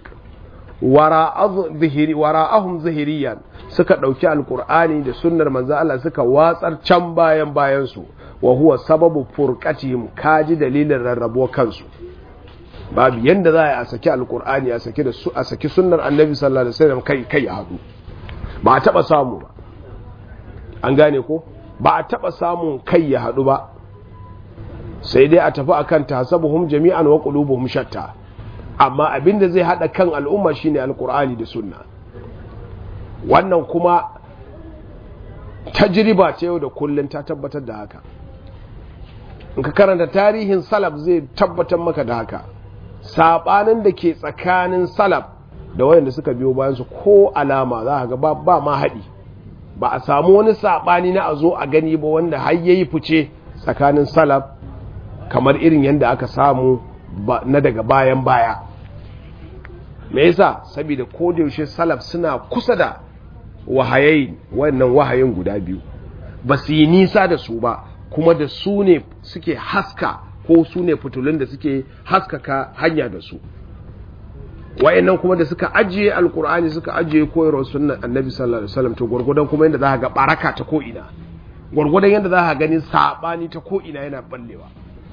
S1: wara'ahum zahiriyan suka ɗauki alkur'ani da sunnar manzon Allah suka watsar can bayan bayansu wa huwa sababu furqatihim kaji dalilin rarrabo kansu babu yanda za a saki alkur'ani a saki da su a saki sunnar annabi sallallahu alaihi wasallam kai kai a hadu ba a taba samu ba an gane ko ba a taba samun kai ya hadu ba sai dai a tafi akan tasabuhum jami'an wa qulubuhum shatta amma abinda zai hada kan al'umma shine alkur'ani da sunna wannan kuma tajriba ce yau da kullun ta tabbatar da haka in ka karanta tarihin salaf zai tabbatar maka da haka sabanin da ke tsakanin salaf da wayanda suka biyo bayansu ko alama za ga ba, ba ma haɗi ba a samu wani sabani na a zo a gani ba wanda har yayi fice tsakanin salaf kamar irin yadda aka samu na daga bayan baya me yasa saboda ko da yaushe salaf suna kusa da wahayayin wannan wahayin guda biyu ba su yi nisa da su ba kuma da su ne suke haska ko su ne fitulun da suke haskaka hanya da su wayannan kuma da suka ajiye alkur'ani suka ajiye koyarwar sunnan annabi sallallahu alaihi wasallam to gurgudan kuma yadda za ga baraka ta ko ina gurgudan yadda za ka gani sabani ta ko ina yana ballewa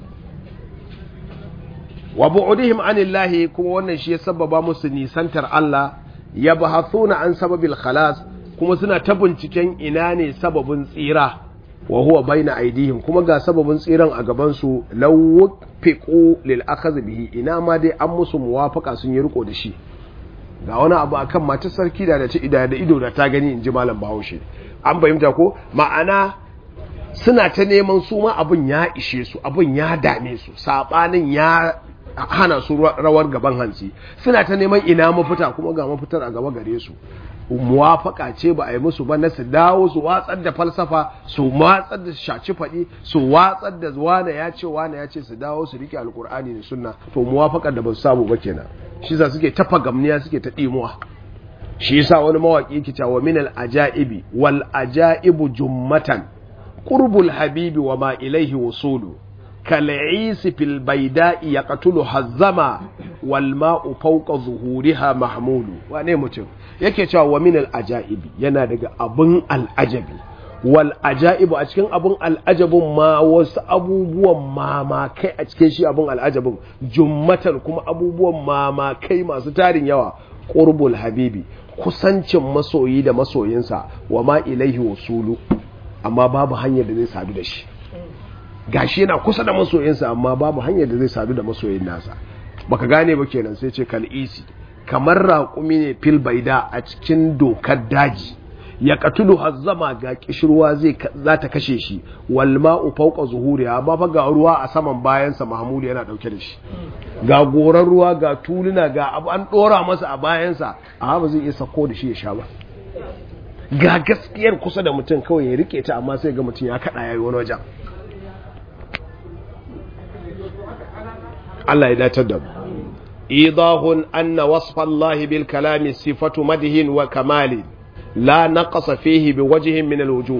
S1: wa bu'udihim anillahi kuma wannan shi ya sababa musu nisantar Allah ya bahathuna an sababil khalas kuma suna ta binciken ina ne sababin tsira wa huwa baina aidihim kuma ga sababin tsiran a gaban su lawfiqu lil akhadh bihi ina ma dai an musu muwafaka sun yi riko da shi ga wani abu akan matar sarki da da ta ida da ido da ta gani inji malam Bahaushe an fahimta ko ma'ana suna ta neman su ma abun ya ishe su abun ya dame su sabanin ya hana su rawar gaban hanci suna ta neman ina mafita kuma ga mafitar a gaba gare su muwafaka ce ba a yi musu ba na su dawo su watsar da falsafa su watsar da shaci faɗi su watsar da wane ya ce wane ya ce su dawo su rike alkur'ani da sunna to muwafakar da ba su samu ba kenan shi sa suke tafa gamniya suke ta ɗimuwa shi yasa wani mawaki yake cewa min al ajaibi wal ajaibu jummatan qurbul habibi wa ma ilaihi wusulu كالعيس في البيداء يقتلها الزما والماء فوق ظهورها محمول wane mutum yake cewa wa min al-ajaibi yana daga abun al-ajabi wal ajaibu a cikin abun al-ajabun ma wasu abubuwan mamakai a cikin shi abun al-ajabun jummatan kuma abubuwan mamakai masu tarin yawa qurbul habibi kusancin masoyi da masoyinsa wa ma ilaihi wasulu amma babu hanyar da zai sadu da shi gashi yana kusa da masoyinsa amma babu hanyar da zai sadu da masoyin nasa baka gane ba kenan sai ce kal'isi kamar raƙumi ne fil baida a cikin dokar daji ya katulu hazzama ga kishirwa zai za ta kashe shi wal ma'u fawqa zuhuri amma fa ga ruwa a saman bayansa Mahmud yana dauke da shi ga goran ruwa ga tuluna ga abu an dora masa a bayansa amma ba zai iya sako da shi ya sha ba ga gaskiyar kusa da mutum kawai ya rike ta amma sai ga mutum ya kada yayi wani wajen Allah ya datar da mu idahun anna wasfa Allah bil kalami sifatu madhin wa kamali la naqasa fihi bi wajhin min al wujuh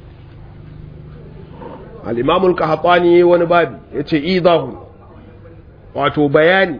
S1: al imam al qahtani wani babi yace idahun wato bayani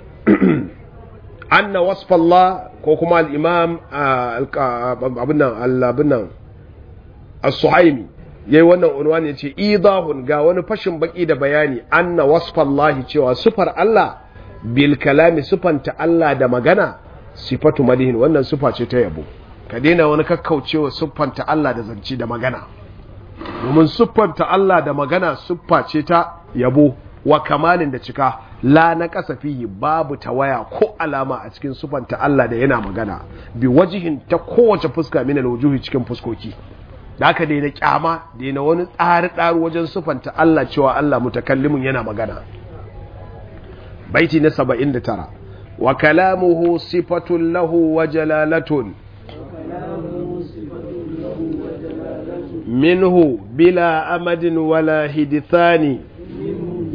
S1: anna wasfa Allah ko kuma al imam abun nan abun nan as-suhaimi yayi wannan unwani yace idahun ga wani fashin baki da bayani anna wasfallahi cewa sufar Allah bil kalami sufanta Allah da magana sifatu madihin wannan sufa ce ta yabo ka daina wani kakkaucewa siffanta Allah da zance da magana domin siffanta Allah da magana siffa ce ta yabo wa kamalin da cika la na kasafihi babu tawaya ko alama a cikin siffanta Allah da yana magana bi wajihin ta kowace fuska min alwujuhi cikin fuskoki da aka daina kyama daina wani tsari-tsari wajen sufanta Allah cewa Allah mutakallimin yana magana baiti na 79 wa kalamuhu sifatun lahu wa jalalatun minhu bila amadin wala hidithani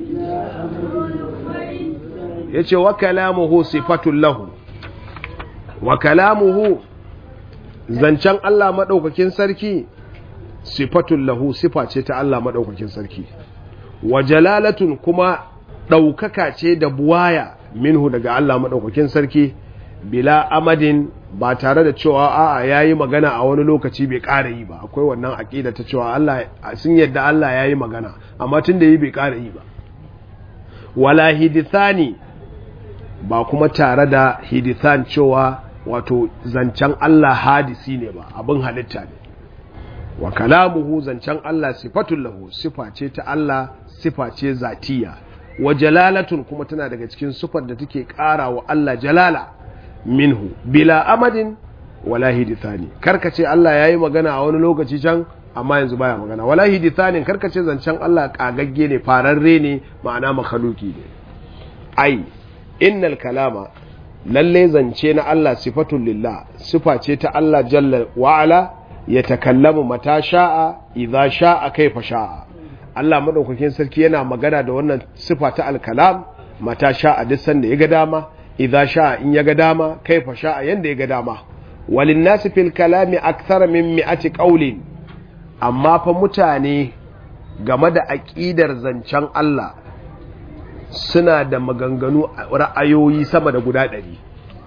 S1: yace wa kalamuhu sifatun lahu wa kalamuhu zancen Allah maɗaukakin sarki sifatun lahu sifa ce ta Allah maɗaukakin sarki wa jalalatun kuma ɗaukaka ce da buwaya minhu daga Allah maɗaukakin sarki bila amadin ba tare da cewa a'a yayi magana a wani lokaci bai ƙara yi ba akwai wannan aƙida ta cewa Allah sun yadda Allah yayi magana amma tun da yi bai ƙara yi ba wala hidithani ba kuma tare da hidithan cewa wato zancen Allah hadisi ne ba abin halitta ne wa kalamuhu zancen Allah sifatun lahu sifa ce ta Allah sifa ce zatiya wa jalalatun kuma tana daga cikin sifar da take ƙara wa Allah jalala minhu bila amadin wala hidithani karkace Allah yayi magana a wani lokaci can amma yanzu baya magana wala hidithanin karkace zancen Allah kagagge ne fararre ne ma'ana makhluki ne ai innal kalama lalle zance na Allah sifatun lillah sifa ce ta Allah jalla wa ala ya takallamu mata sha'a idza sha'a kaifa sha'a Allah madaukakin sarki yana magana da wannan sifa ta alkalam mata sha'a duk sanda ya ga dama idza sha'a in ya ga dama kaifa sha'a yanda ya ga dama walin nasi fil kalami akthar min mi'ati qawlin amma fa mutane game da aqidar zancen Allah suna da maganganu ra'ayoyi sama da guda ɗari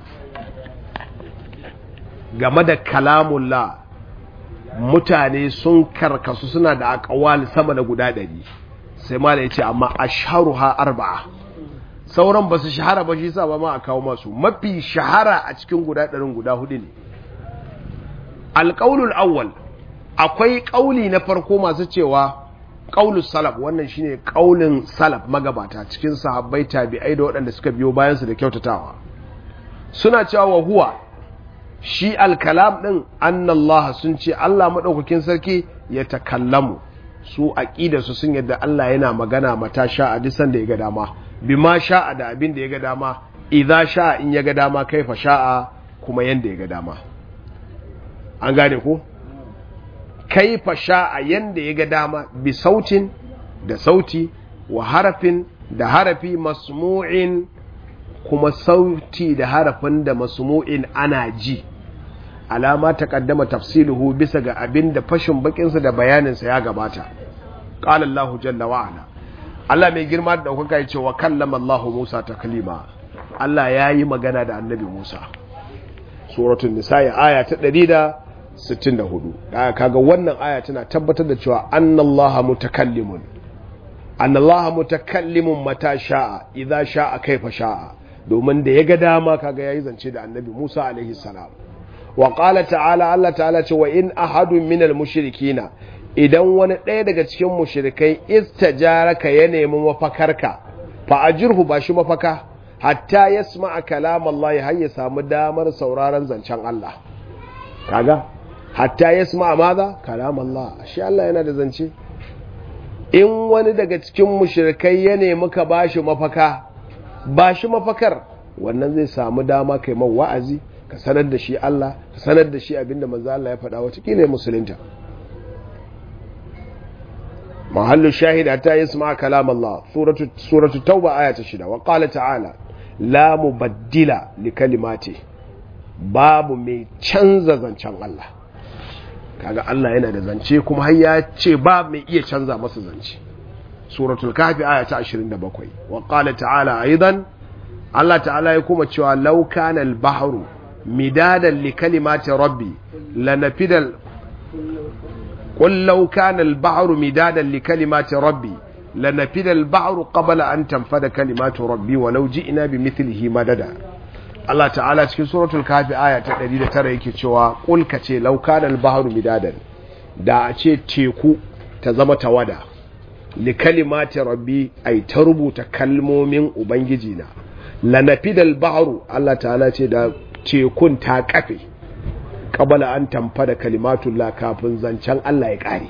S1: game da kalamullah mutane sun karkasu suna da akawal sama da guda ɗari sai mala ya ce amma asharuha arba'a sauran ba su shahara ba shi sa ba ma a kawo masu mafi shahara a cikin guda ɗarin guda hudu ne alƙaunul awwal akwai ƙauli na farko masu cewa ƙaulus salaf wannan shine ƙaulin salaf magabata cikin sahabbai tabi'ai da waɗanda suka biyo bayansu da kyautatawa suna cewa wa huwa shi alkalam ɗin annallah sun ce Allah maɗaukakin sarki ya takallamu su aƙidarsu sun yadda Allah yana magana mata sha'a disan da ya ga dama bima sha'a da abin da ya ga dama idza sha'a in ya ga dama kaifa sha'a kuma yanda ya ga dama an gane ko kaifa sha'a yanda ya ga dama bi sautin da sauti wa harafin da harafi masmu'in kuma sauti da harafin da masmu'in ana ji alama ta kaddama tafsiluhu bisa ga abin da fashin bakinsa da bayaninsa ya gabata qala Allahu jalla wa ala Allah mai girma da daukaka ya ce wa kallama Allahu Musa taklima Allah ya yi magana da annabi Musa suratul nisa aya ta 164 da kaga wannan aya tana tabbatar da cewa annallaha mutakallimun annallaha mutakallimun mata sha'a idza sha'a kaifa sha'a domin da ya ga dama kaga yayi zance da annabi Musa alaihi salam wa qala ta'ala Allah ta'ala ce wa in ahadun minal mushrikina idan wani ɗaya daga cikin mushrikai istajaraka ya nemi mafakarka fa ajirhu ba shi mafaka hatta yasma'a kalam Allah har ya samu damar sauraron zancen Allah kaga hatta yasma'a maza kalam Allah shi Allah yana da zance in wani daga cikin mushrikai ya nemi ka bashi mafaka ba shi mafakar wannan zai samu dama kai man wa'azi ka sanar da shi Allah ka sanar da shi abinda manzo Allah ya faɗa watakila ya musulunta mahallu shahida ta yasma kalam Allah suratu suratu tauba aya ta shida wa qala ta'ala la mubaddila li kalimati babu mai canza zancen Allah kaga Allah yana da zance kuma har ya ce ba mai iya canza masa zance suratul kafi aya ta 27 wa qala ta'ala aidan Allah ta'ala ya kuma cewa law kana al-bahru midadan li kalimati rabbi lanafidal qul law kana al-bahru midadan li kalimati rabbi lanafida al-bahru qabla an tanfada kalimatu rabbi walau ji'na bimithlihi madada Allah ta'ala cikin suratul kafi aya ta 109 yake cewa qul kace law kana al-bahru midadan da a ce teku ta zama tawada li kalimati rabbi ai ta rubuta kalmomin ubangiji na lanafidal bahru Allah ta'ala ce da tekun ta kafe qabala an tamfada kalimatullah kafin zancen Allah ya kare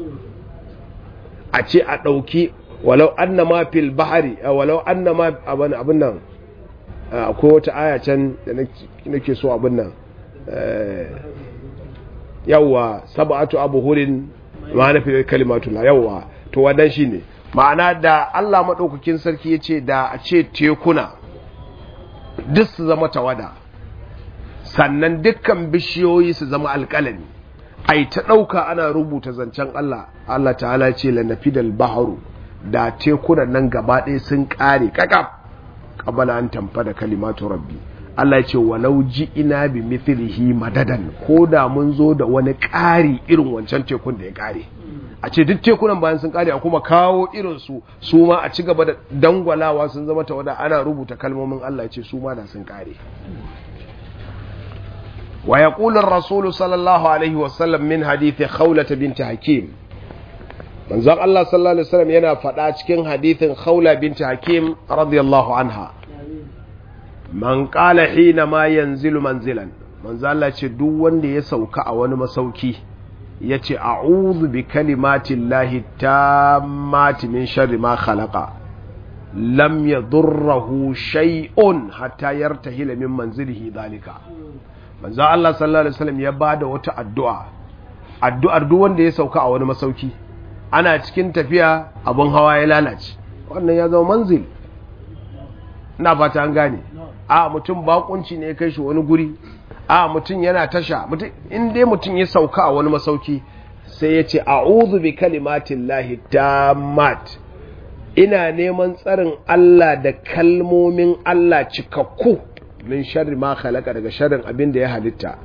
S1: a ce a dauki walau annama fil bahri walau annama abin abin nan akwai wata aya can da nake so abin nan yawwa sab'atu abhurin ma na fi kalimatullah yawwa to wadan shine ma'ana da Allah madaukakin sarki yace da a ce tekuna duk su zama tawada sannan dukkan bishiyoyi su zama alƙalami ai ta ɗauka ana rubuta zancen Allah Allah ta'ala ce lanafidal baharu da tekunan nan gaba ɗaya sun ƙare kakaf qabala an tamfa da kalimatu rabbi Allah ce walau ji ina bi mithlihi madadan ko da mun zo da wani ƙari irin wancan tekun da ya ƙare a ce duk tekunan bayan sun ƙare a kuma kawo irin su su ma a ci gaba da dangwalawa sun zama tawada ana rubuta kalmomin Allah ce su ma da sun ƙare wa yaqulu ar-rasul sallallahu alaihi wa sallam min hadith khawlah bint hakim manzon Allah sallallahu alaihi wasallam yana faɗa cikin hadithin khawla bint hakim radiyallahu anha man qala hina ma yanzilu manzilan manzo Allah ce duk wanda ya sauka a wani masauki yace a'udhu bi kalimatin lahi tammati min sharri ma khalaqa lam yadurruhu shay'un hatta yartahila min manzilihi dalika manzo Allah sallallahu alaihi wasallam ya bada wata addu'a addu'ar duk wanda ya sauka a wani masauki ana cikin tafiya abun hawa ya lalace wannan ya zama manzil ina fata an gane a mutum bakunci ne ya kai shi wani guri a mutum yana tasha mutum in dai mutum ya sauka a wani masauki sai ya ce a'udhu bi kalimatin lahi tammat ina neman tsarin Allah da kalmomin Allah cikakku min sharri ma khalaqa daga sharrin abin da ya halitta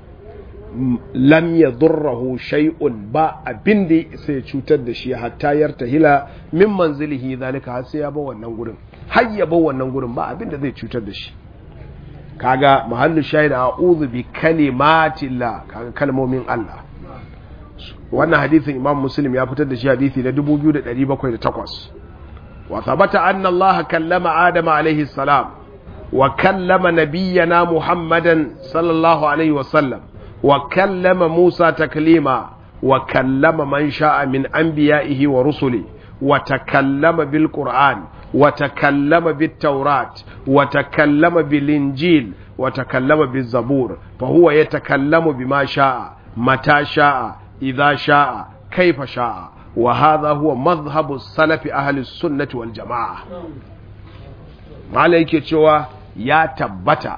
S1: lam yadurruhu shay'un ba abin da sai cutar da shi hatta yartahila min manzilihi zalika har sai ya ba wannan gurin har ya ba wannan gurin ba abin da zai cutar da shi kaga mahallu shahid a'udhu bi kalimatillah kaga kalmomin Allah wannan hadisin Imam Muslim ya fitar da shi hadisi na 2708 wa thabata anna Allah kallama Adam alayhi salam wa kallama nabiyyana Muhammadan sallallahu alaihi wa sallam wa kallama Musa taklima wa kallama man sha'a min anbiya'ihi wa rusuli wa takallama bil Qur'an وتكلم بالتوراة وتكلم بالإنجيل وتكلم بالزبور فهو يتكلم بما شاء متى شاء إذا شاء كيف شاء وهذا هو مذهب السلف أهل السنة والجماعة ما عليك cewa ya tabbata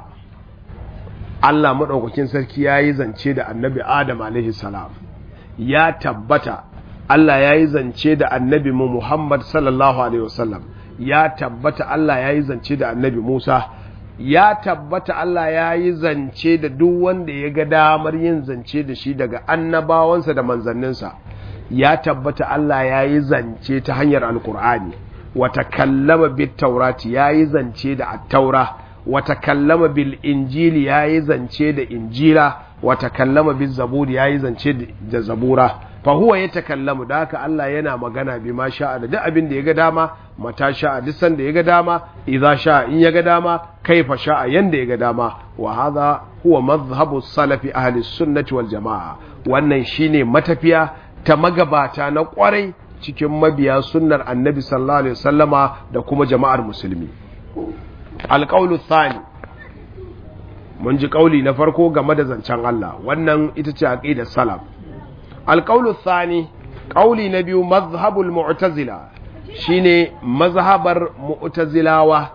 S1: Allah maɗaukakin sarki ya yi zance da annabi Adam alaihi salam ya tabbata Allah ya yi zance da annabi mu Muhammad sallallahu alaihi wasallam ya tabbata Allah ya yi zance da annabi Musa ya tabbata Allah ya yi zance da duk wanda ya ga damar yin zance da shi daga annabawansa da manzanninsa ya tabbata Allah ya yi zance ta hanyar alkur'ani wata kallama bit taurati ya yi zance da attaura wata kallama bil injili ya yi zance da injila wata kallama bil zaburi ya yi zance da zabura fahuwa ya takallamu da haka Allah yana magana bi ma sha'a da duk abin da ya ga dama mata sha'a duk sanda ya ga dama idza sha'a in ya ga dama kaifa sha'a yanda ya ga dama wa hadha huwa madhhabu salafi ahli sunnati wal jamaa wannan shine matafiya ta magabata na kwarai cikin mabiya sunnar annabi sallallahu alaihi wasallama da kuma jama'ar musulmi alqawlu thani mun ji kauli na farko game da zancen Allah wannan ita ce aqidar salaf القول الثاني قولي نبي مذهب المعتزلة شيني مذهب معتزلاوة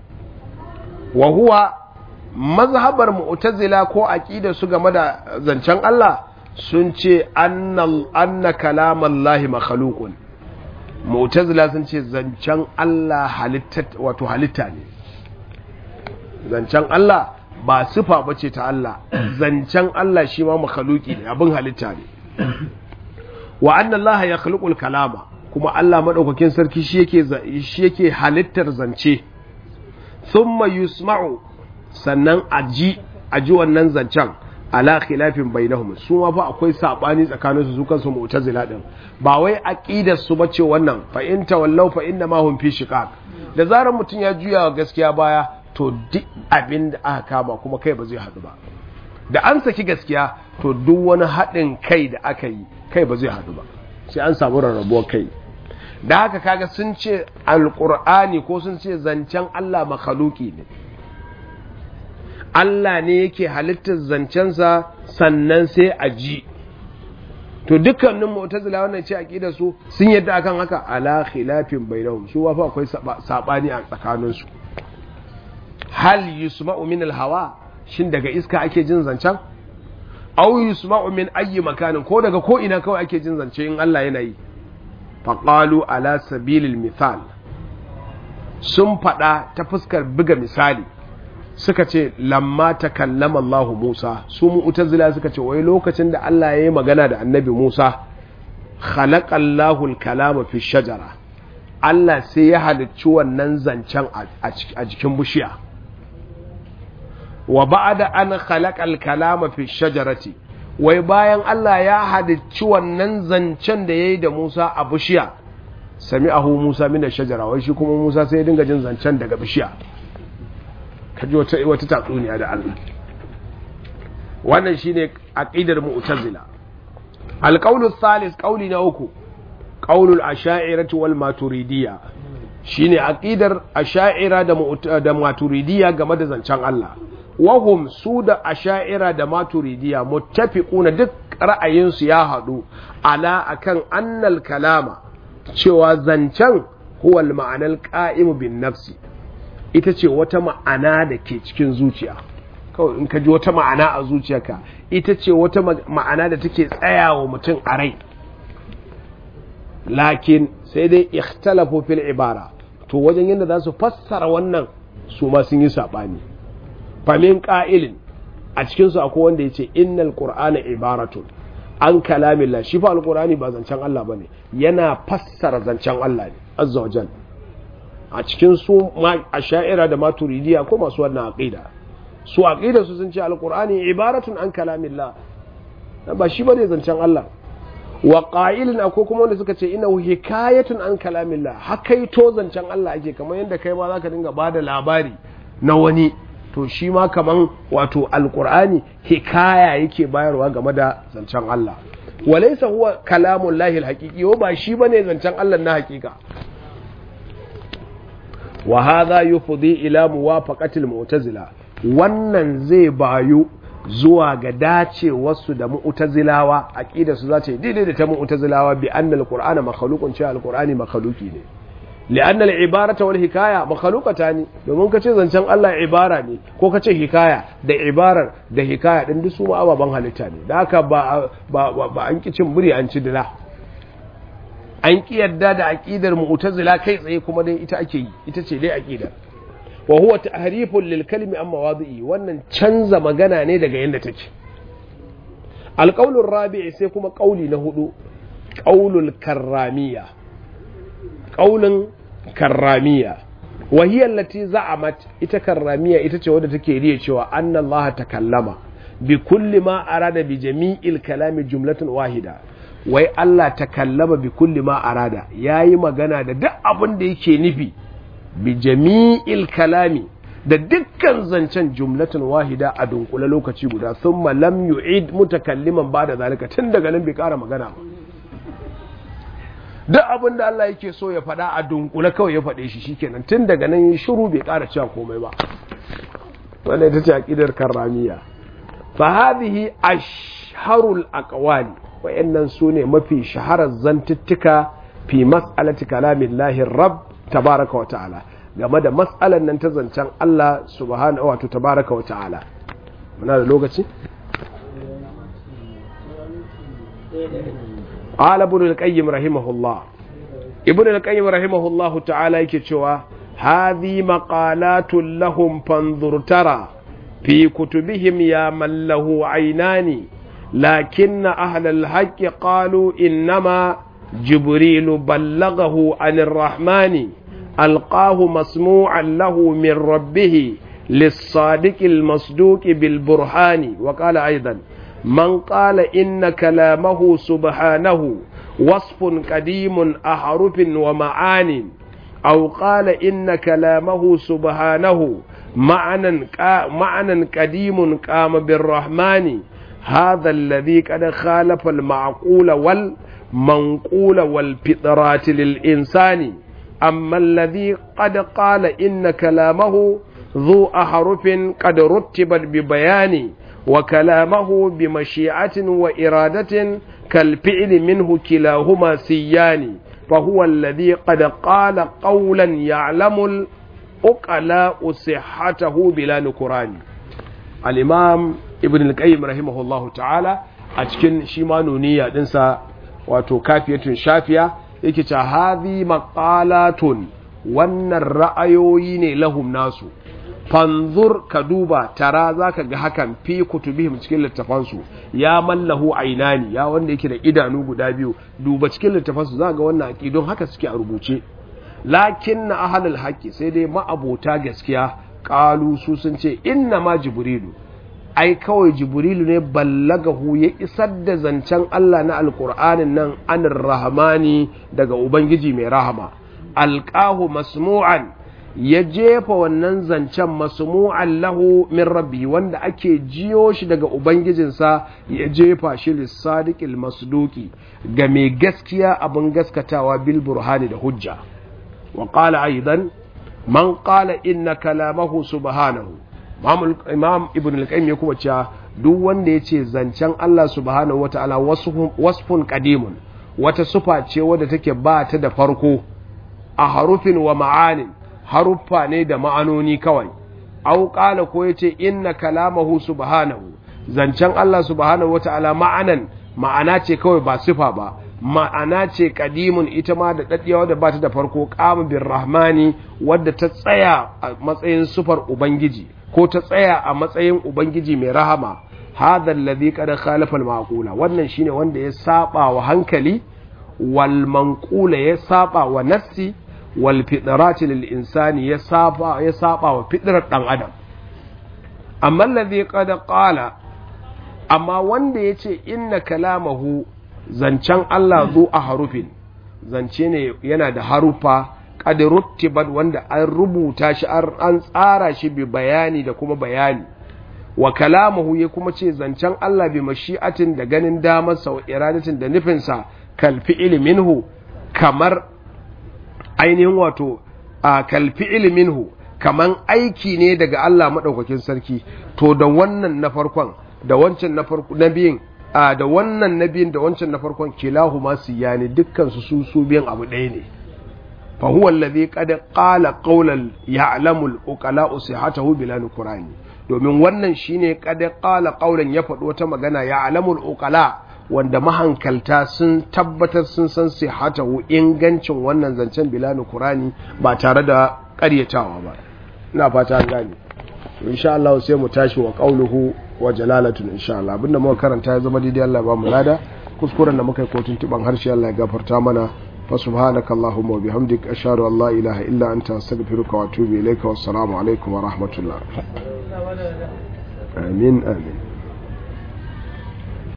S1: وهو مذهب المعتزلة كو أكيد سوغا مدى زنشان الله سنشي أن, أن كلام الله مخلوق معتزلة سنشي زنشان الله حلتت وتو حلتاني زنشان الله ba sifa bace ta Allah zancen Allah shi ma makhluki ne abin halitta ne wa anna Allah ya khluqul kalama kuma Allah madaukakin sarki shi yake shi yake halittar zance thumma yusma'u sannan aji aji wannan zancen ala khilafin bainahum su ma fa akwai sabani tsakanin su su kansu mu'tazila din ba wai aqidar su bace wannan fa in tawallaw fa inna ma hum fi shiqaq da zarar mutun ya juya gaskiya baya to duk abin da aka kama kuma kai ba zai hadu ba da an saki gaskiya to duk wani haɗin kai da aka yi kai ba zai haɗu ba sai an samu rarrabuwar kai da haka kaga sun ce alƙur'ani ko sun ce zancen Allah makhaluki ne Allah ne yake halittar zancensa sannan sai a ji to dukkanin mu'tazila wannan ce aqida su sun yadda akan haka ala khilafin bainahum su wafa akwai sabani a tsakaninsu hal yusma'u min al-hawa shin daga iska ake jin zancen aw yusma'u min ayyi makanin ko daga ko ina kawai ake jin zance in Allah yana yi faqalu ala sabilil misal sun fada ta fuskar buga misali suka ce lamma takallama Allah Musa su mu'tazila suka ce wai lokacin da Allah ya yi magana da annabi Musa khalaqallahu al-kalama fi shajara Allah sai ya halicci wannan zancen a jikin bishiya wa ba'da an khalaqal kalama fi shajarati wai bayan Allah ya halicci wannan zancen da yayi da Musa a bishiya sami'ahu Musa min shajara wai shi kuma Musa sai ya dinga jin zancen daga bishiya kaji wata wata tatsuniya da Allah wannan shine aqidar mu'tazila alqawlu thalith qawli na uku qaulul asha'irati wal maturidiyya shine aqidar asha'ira da da maturidiyya game da zancen Allah wahum su da asha'ira da maturidiyya muttafiquna duk ra'ayinsu ya hadu ala akan annal kalama cewa zancen huwa al ma'anal qa'im bin nafsi ita ce wata ma'ana da ke cikin zuciya kawai in ka ji wata ma'ana a zuciyarka ita ce wata ma'ana da take tsayawa mutum a rai lakin sai dai ikhtalafu fil ibara to wajen yadda za su fassara wannan su ma sun yi saɓani famin ƙa'ilin a cikinsu akwai wanda ya ce innal qur'ana ibaratun an kalamillah shi fa alqur'ani ba zancen Allah bane yana fassara zancen Allah ne azza wa jal a cikin su asha'ira da maturidiya ko masu wannan aqida su aqida su sun ce alqur'ani ibaratun an kalamillah ba shi bane zancen Allah wa ƙa'ilin akwai kuma wanda suka ce ina hikayatun an kalamillah hakaito zancen Allah ake kamar yadda kai ma zaka dinga bada labari na wani to shi ma kaman wato alqur'ani hikaya yake bayarwa game da zancen Allah walaysa huwa kalamun lahi alhaqiqi ba shi bane zancen Allah na hakika wa hadha yufdi ila muwafaqati almu'tazila wannan zai bayu zuwa ga dacewarsu da mu'tazilawa aqida su za ta yi daidai da ta mu'tazilawa bi anna alqur'ana makhluqun cewa alqur'ani makhluqi ne li'anna al-ibarata wal hikaya makhluqatan domin kace zancen Allah ibara ne ko kace hikaya da ibarar da hikaya din duk su ma ababan halitta ne da haka ba ba ba an ki cin buri an ci dila an ki yadda da aqidar mu'tazila kai tsaye kuma dai ita ake yi ita ce dai aqidar wa huwa tahrifun lil kalimi amma wadi'i wannan canza magana ne daga yanda take alqaulur rabi'i sai kuma qauli na hudu qaulul karramiyya qaulun karramiyya wa hiya allati za'amat ita karramiyya ita ce wadda take riya cewa anna Allah takallama bi kulli ma arada bi jami'il kalami jumlatan wahida wai Allah takallama bi kulli ma arada yayi magana da duk abin da yake nufi bi jami'il kalami da dukkan zancen jumlatin wahida a dunkule lokaci guda sun lam yu'id mutakalliman ba da zalika tun daga nan bai kara magana ba duk abin da Allah yake so ya faɗa a dunkule kawai ya faɗe shi shikenan tun daga nan shiru bai kara cewa komai ba wannan ita ce aqidar karramiya fa hadhihi ashharul aqwali wayannan sune mafi shaharar zantuttuka fi mas'alati kalamillahi rabb tabaraka wa ta'ala game da matsalan nan ta zancen Allah subhanahu wato tabaraka wa ta'ala muna da lokaci qala ibn al-qayyim rahimahullah ibn al-qayyim rahimahullah ta'ala yake cewa hadhi maqalatun lahum fanzur tara fi kutubihim ya man lahu aynani lakinna ahla al-haqqi qalu innama jibril ballaghahu anir rahmani ألقاه مسموعا له من ربه للصادق المصدوق بالبرهان وقال أيضا من قال إن كلامه سبحانه وصف قديم أحرف ومعان أو قال إن كلامه سبحانه معنى معنى قديم قام بالرحمن هذا الذي قد خالف المعقول والمنقول والفطرات للإنسان أما الذي قد قال إن كلامه ذو أحرف قد رتبت ببيان وكلامه بمشيئة وإرادة كالفعل منه كلاهما سيان فهو الذي قد قال قولا يعلم الأقلاء صحته بلا نكران al-imam ibn al-qayyim rahimahullahu ta'ala a cikin shi ma nuniya dinsa wato kafiyatun shafiya yake cewa hadhi maqalatun wannan ra'ayoyi ne lahum nasu fanzur ka duba tara zaka ga hakan fi kutubihim cikin littafansu ya mallahu ainani ya wanda yake da idanu guda biyu duba cikin littafansu za ga wannan aqidun haka suke a rubuce lakin na ahlul haqqi sai dai ma'abota gaskiya qalu su sun ce inna ma jibrilu ai kawai jibrilu ne ballagahu ya isar da zancen Allah na alqur'anin nan anir rahmani daga ubangiji mai rahama alqahu masmu'an ya jefa wannan zancen masmu'an lahu min rabbi wanda ake jiyo shi daga ubangijinsa ya jefa shi lissadiqil masduki ga mai gaskiya abin gaskatawa bil burhani da hujja wa qala aidan man qala inna kalamahu subhanahu imam ibn al-qayyim ya kuma cewa duk wanda yace zancen Allah subhanahu wataala wasfun qadimun wata sufa ce wadda take ba ta da farko a harufin wa ma'anin haruffa ne da ma'anoni kawai au qala ko yace inna kalamahu subhanahu zancen Allah subhanahu wataala ma'anan ma'ana ce kawai ba sifa ba ma'ana ce kadimun ita ma da daddiya wadda ba ta da farko qamu bir rahmani wadda ta tsaya a matsayin sufar ubangiji ko ta tsaya a matsayin ubangiji mai rahama hadha alladhi qad khalafa al maqula wannan shine wanda ya saba wa hankali wal manqula ya saba wa nafsi wal fitrati lil insani ya saba ya saba wa fitrar dan adam amma alladhi qad qala amma wanda yace inna kalamahu zancen Allah zu a harufin zance ne yana da harufa qad ruttibat wanda an rubuta shi an tsara shi bi bayani da kuma bayani wa kalamuhu ya kuma ce zancen Allah bi mashi'atin da ganin damar sa wa iradatin da nufinsa kal fi'il minhu kamar ainihin wato a kal fi'il minhu kaman aiki ne daga Allah madaukakin sarki to da wannan na farkon da wancan na farko na biyin a da wannan na biyun da wancan na farkon kilahu ma siyani dukkan su su su biyan abu ɗaya ne fa huwa alladhi qad qala qawlan ya'lamu al-uqala sihhatahu bila nukrani domin wannan shine qad qala qawlan ya faɗi wata magana ya'lamu al-uqala wanda mahankalta sun tabbatar sun san sihhatahu ingancin wannan zancen bila nukrani ba tare da ƙaryatawa ba ina fata an gane to insha Allah sai mu tashi wa qawluhu wa jalalatun insha Allah abinda muka karanta ya zama daidai Allah ba mu lada kuskuren da muka yi kotun tuban harshe Allah ya gafarta mana fa subhanaka allahumma wa bihamdik ashhadu an la ilaha illa anta astaghfiruka wa atubu ilayka wassalamu alaikum wa rahmatullah amin amin